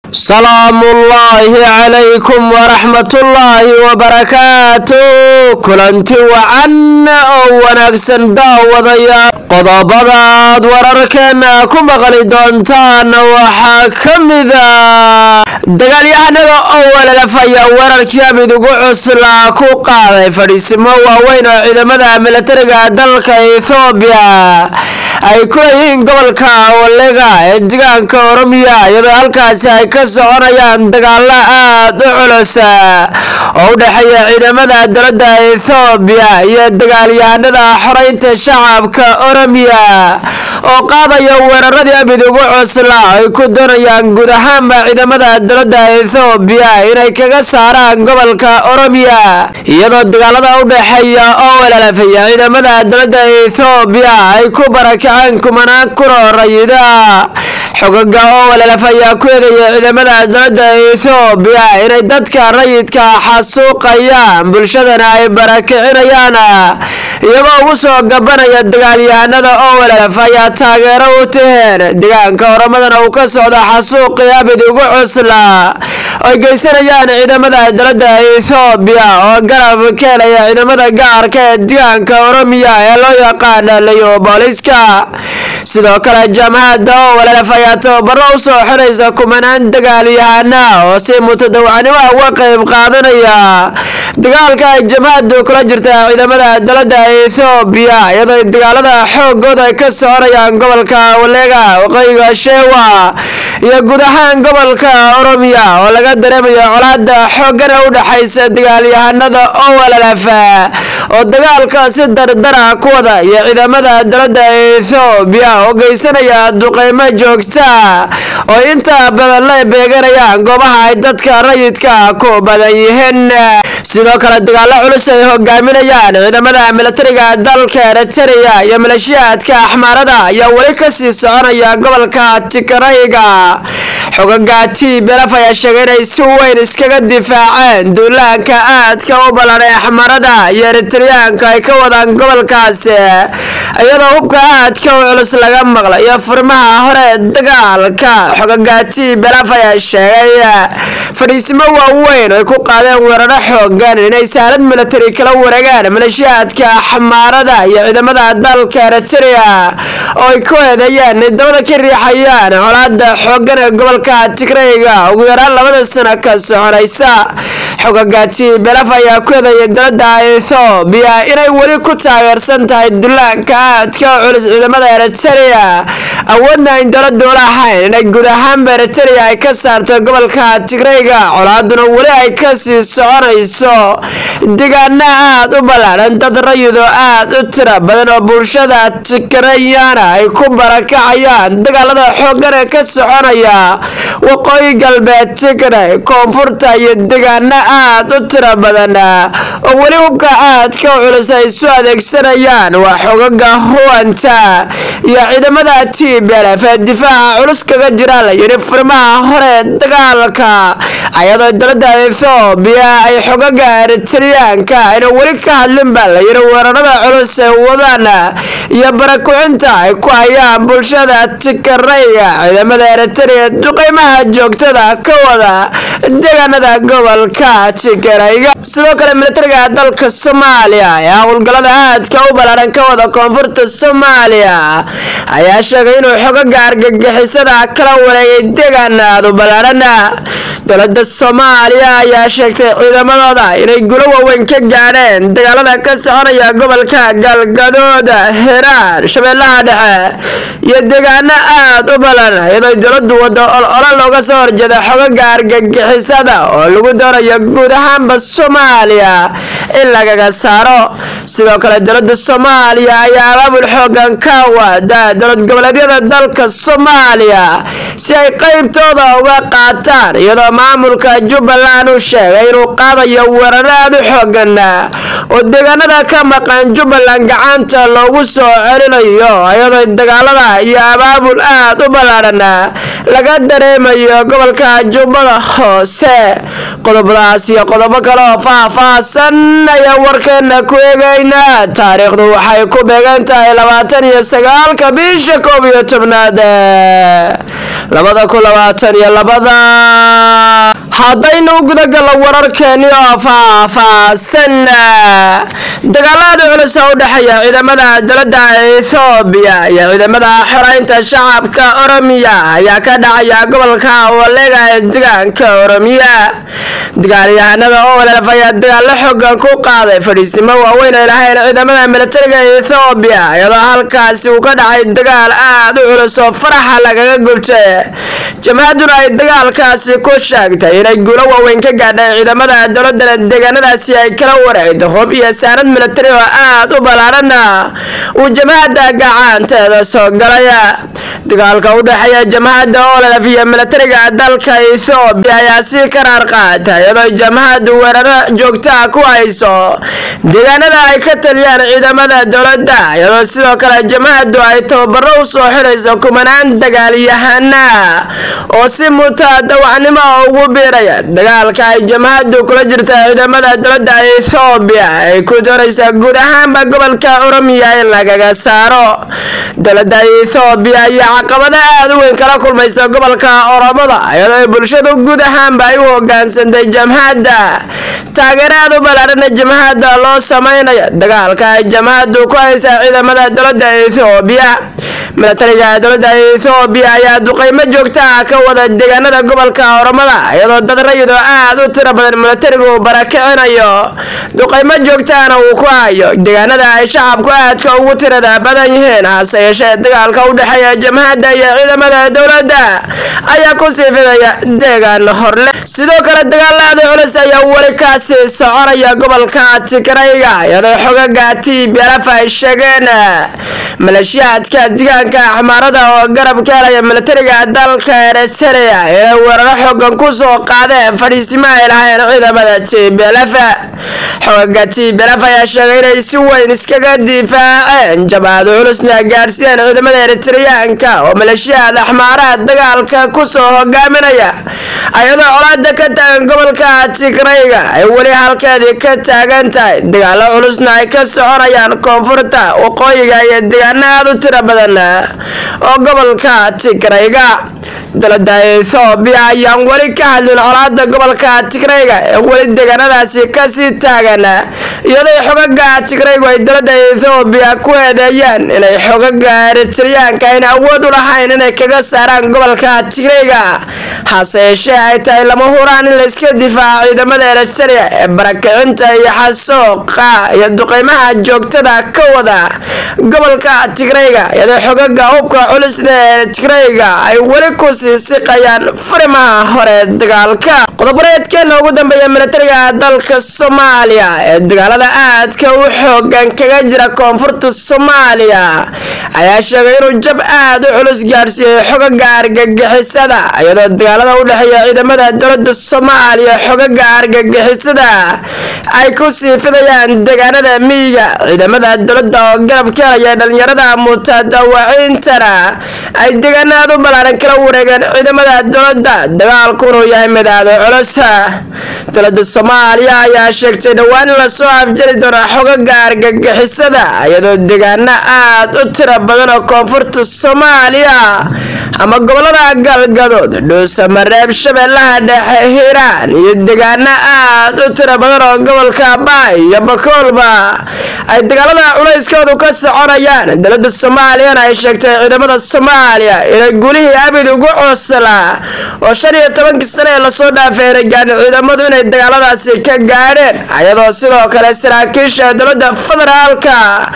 salaamuullaahi calaykum waraxmatullaahi wabarakaatu kulanti wacan oo wanaagsan daawadayaa qodobadaad wararkeena ku maqli doontaan waxaa ka mida dagaalyahanada oo walalafaya weerarkii amid ugu cuslaa ku qaaday fadhiisimo waaweyn oo ciidamada milatariga dalka ethoobiya ay ku leeyihiin gobolka walega ee deegaanka oromiya iyadoo halkaasi ay ka soconayaan dagaalo aad u culus oo u dhexeeya ciidamada dowladda ethoobiya iyo dagaalyahanada xoreynta shacabka oromiya oo qaadaya weeraradii amid ugu cuslaa ay ku doonayaan guud ahaanba ciidamada dowladda ethoobiya inay kaga saaraan gobolka oromiya iyadoo dagaalada u dhexeeya oo walalafaya ciidamada dowladda ethoobiya ay ku barakaceen kumanaan kunoo rayida xogaga oo walalaf ayaa ku eedaya ciidamada dowladda ethoobiya inay dadka rayidka xasuuqayaan bulshadana ay barakicinayaan iyagoo ugu soo gabanaya dagaalyahanada oo walalaf ayaa taageero u taheen deegaanka oromadana uu ka socdo xasuuqii abid ugu cusla ay geysanayaan ciidamada dowladda ethoobiya oo garab ka helaya ciidamada gaarka ee deegaanka oromiya ee loo yaqaana leyobooliska sidoo kale jaamacadda oo walalaf ayaa tababaro u soo xiraysa kumanaan dagaalyahana oo si mutadawacnimo uga qayb qaadanaya dagaalka ay jamacaddu kula jirta ciidamada dowladda ethoobiya iyadoo dagaalada xoogooda ay ka soconayaan gobolka walega waqooyiga sheewa iyo guud ahaan gobolka oromiya oo laga dareemayo colaada xoogana u dhexaysa dagaalyahanada oo walalaf oo dagaalka si dardara ku wada iyo ciidamada dowladda ethoobiya oo geysanaya duqeymo joogta oo inta badan la beeganayaan goobaha ay dadka rayidka ku badan yihiin sidoo kale dagaalo culus ay hogaaminayaan ciidamada milatariga dalka eritrea iyo maleeshiyaadka axmaarada ayaa weli kasii soconaya gobolka tigrayga xogaga t belaf ayaa sheegay inay si weyn iskaga difaaceen duulaanka aadka u ballan ee axmaarada iyo eritreyaanka ay ka wadaan gobolkaasi iyadoo hubka aadka u culus laga maqlay iyo furmaha hore dagaalka xogaga t belaf ayaa sheegay fadhiisimo waaweyn ay ku qaadeen weeraro xoogan inay saalad milatari kala wareegaan maleeshiyaadka axmaarada iyo ciidamada dalka eritrea oo ay ku eedeeyeen dabada ka riixayaan colaada xoogan ee gobolka tigrayga ugu yaraan labada sano ka soconaysa xogaga t belaf ayaa ku eedeeyay dowladda ethoobiya inay weli ku taageersan tahay dullaanka aadka culus ciidamada eritrea awoodna ayn dowladdu lahayn inay guud ahaanba eritrea ay ka saarto gobolka tigrayga colaaduna weli ay kasii soconayso deegaana aad u ballaadhan dad rayido aad u tira badan oo bulshada tigrayana ay ku barakacayaan dagaalada xoogan ee ka soconaya waqooyi galbeed tigray koonfurta iyo deegaana aad u tira badan oo weli hubka aadka u culus ay isu adeegsanayaan waa xogaga huwanta iyo ciidamada t belf ee difaaca culus kaga jira la yidhi furmaha hore dagaalka ayadoo dowladda ethoobiya ay xogaga eritreyaanka ayna weli ka hadlin baa la yidhi weerarada culus ee wadaan iyo barakucinta ay ku hayaan bulshada tigrayga ciidamada eritrea duqeymaha joogtada ka wada deegaanada gobolka tigrayga sidoo kale milatariga dalka soomaaliya ee howlgalada aadka u ballaadhan ka wada koonfurta soomaaliya ayaa sheegay inuu xogaga argagixisada kala wareegay deegaanaad u ballaadhan dowladda soomaaliya ayaa sheegtay ciidamadooda inay gulo waaweyn ka gaadheen dagaalada ka soconaya gobolka galgadood hiiraan shabeellaha dhexe iyo deegaano aad u balan iyadoo dowladdu wado olole looga soo horjeeda xogaga argagixisada oo lagu doonayo guud ahaanba soomaaliya in lagaga saaro sidoo kale dowladda soomaaliya ayaa abaabul xoogan ka wada dowlad goboleedyada dalka soomaaliya si ay qeybtooda uga qaataan iyadoo maamulka jubbaland uu sheegay inuu qaadayo weeraro aad u xoogan oo deegaanada ka maqan jubbaland gacanta loogu soo celinayo iyadoo dagaalada iyo abaabul aad u ballaadhan laga dareemayo gobolka jubbada hoose qodobadaas iyo qodobo kale oo faah-faahsan ayaa warkeena ku eegaynaa taariikhdu waxay ku beegan tahay labaatan iyo sagaalka bisha koob iyo tobnaad labada kun labaatan iyo labada haddaynu gudagallo wararkeeni oo faahfaahsan dagaalada culus oo u dhexeeya ciidamada dowladda ethoobiya iyo ciidamada xoreynta shacabka oromiya ayaa ka dhacaya gobolka walega ee deegaanka oromiya dagaalyahanada oo walaalaf ayaa dagaallo xoogan ku qaaday fadhiisimo waaweyn ay lahayn ciidamada militariga ethoobiya iyadoo halkaasi uu ka dhacay dagaal aad u culus oo faraxa lagaga gubtay jamhaduna ay dagaalkaasi ku sheegtay inay guulo waaweyn ka gaadhay ciidamada dowladana deegaanadaasi ay kala wareegdo hub iyo saanad militari oo aad u ballaarana uu jamhadda gacanteeda soo galaya dagaalka u dhexeeya jamhadda ololaf iyo militariga dalka ethoobiya ayaa sii karaar qaatay iyadoo jamhaddu weeraro joogtaa ku hayso deegaanada ay ka taliyaan ciidamada dowladda iyadoo sidoo kale jamhaddu ay tababaro u soo xidhayso kumanaan dagaalyahana oo si mutadawacnimo ugu biiraya dagaalka ay jamhaddu kula jirta ciidamada dowladda ethoobiya ay ku doonaysa guud ahaanba gobolka oromiya in lagaga saaro dowladda ethoobiya ayaa caqabado aad u weyn kala kulmaysa gobolka oromada iyadoo bulshadu guud ahaanba ay u hogaansantay jamhadda taageeraad u ballaarana jamhadda loo samaynayo dagaalka ay jamhaddu ku haysa ciidamada dowladda ethoobiya militariga dowladda ethoobiya ayaa duqeymo joogta ah ka wada deegaanada gobolka oromada iyadoo dad rayid oo aad u tiro badan militarigu uu barakicinayo duqeymo joogtaana uu ku hayo deegaanada ay shacabku aadka ugu tirada badan yihiin hase yeeshee dagaalka u dhexeeya jamhadda iyo ciidamada dowladda ayaa ku sii fidaya deegaan horle sidoo kale dagaalada culus ayaa weli kaasi soconaya gobolka tigrayga iyadoo xogaga tblf ay sheegeen maleeshiyaadka deegaanka axmaarada oo garab ka helaya militariga dalka eritrea inay weeraro xoogan ku soo qaadeen fadhiisimo ay lahayn ciidamada tblf xogaga tblf ayaa sheegay inay si weyn iskaga difaaceen jabaado culusna gaadhsiiyeen ciidamada eritreyaanka oo maleeshiyaad axmaaraha dagaalka kusoo hogaaminaya ayadoo colaada ka taagan gobolka tigrayga ay weli halkeedii ka taagan tahay dagaalo culusna ay ka soconayaan koonfurta waqooyiga iyo deegaano aad u tiro badan oo gobolka tigrayga dowladda ethoobiya ayaan weli ka hadlin colaada gobolka tigrayga ee weli deegaanadaasi kasii taagan iyadoo xogaga tigraygu ay dowladda ethoobiya ku eedeeyeen inay xogaga eritreyaanka ayna awood u lahayn inay kaga saaraan gobolka tigrayga hase yeeshee ay tahay lama huraan in layska difaaco ciidamada eritrea ee barakicinta iyo xasooqa iyo duqeymaha joogtada ka wada gobolka tigrayga iyadoo xogaga hubka culisna ee tigrayga ay weli ku sii siqayaan furimaha hore dagaalka qodobareedkeena ugu dambeeya militariga dalka soomaaliya ee dagaalada aadka u xoogan kaga jira koonfurta soomaaliya ayaa sheegay inuu jab aad u culus gaadhsiiyey xogaga argagixisada iyadoo dagaalada u dhexeeya ciidamada dowladda soomaaliya xogaga argagixisada ay ku sii fidayaan deegaanada miyiga ciidamada dowladda oo garab ka helaya dhalinyarada mutadawaciintana ay deegaanaad u ballaaran kala wareegeen ciidamada dowladda dagaalkunuu yahay mid aad u culus dowladda soomaaliya ayaa sheegtay dhowaan in lasoo afjari doono xogaga argagixisada iyadoo deegaano aad u tiro badan oo koonfurta soomaaliya ama gobolada galgadood dhuusamareeb shabeellaha dhexe hiiraan iyo deegaano aad u tiro badan oo gobolka baay iyo bakoolba ay dagaalada culayskoodu ka soconayaan dowladda soomaaliyana ay sheegtay ciidamada soomaaliya inay gulihii abid ugu cooslaa oo shan iyo tobankii sane ee lasoo dhaafay inay gaadhin ciidamadu inay dagaaladaasi ka gaadheen ayadoo sidoo kale saraakiisha dowladda federaalka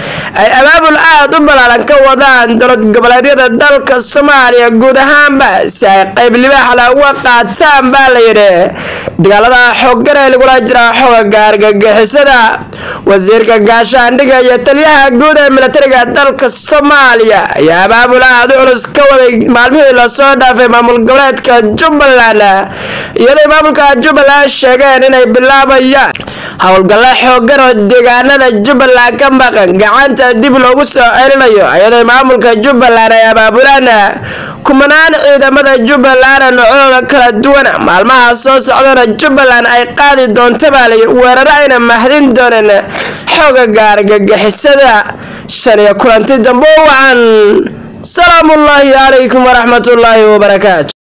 ay abaabul aad u ballaaran ka wadaan dowlad goboleedyada dalka soomaaliya guud ahaanba si ay qayb libaaxla uga qaataan baa la yidhi dagaalada xooggan ee lagula jira xogaga argagixisada wasiirka gaashaandhiga iyo taliyaha guud ee militariga dalka soomaaliya ayaa abaabul aad u culus ka waday maalmihii lasoo dhaafay maamul goboleedka jubbaland iyadoo maamulka jubbaland sheegeen inay bilaabayaan howlgallo xoogan oo deegaanada jubbaland ka maqan gacanta dib loogu soo celinayo iyadoo maamulka jubbaland ay abaabulaan kumanaan ciidamada jubbaland noocdooda kala duwan maalmaha soo socdana jubbaland ay qaadi doonta baa layi weeraro ayna mahdin doonin xoogaga argagixisada shan iyo kulanti dambe wacan salaamu ullaahi calaykum waraxmat ullaahi wabarakaatu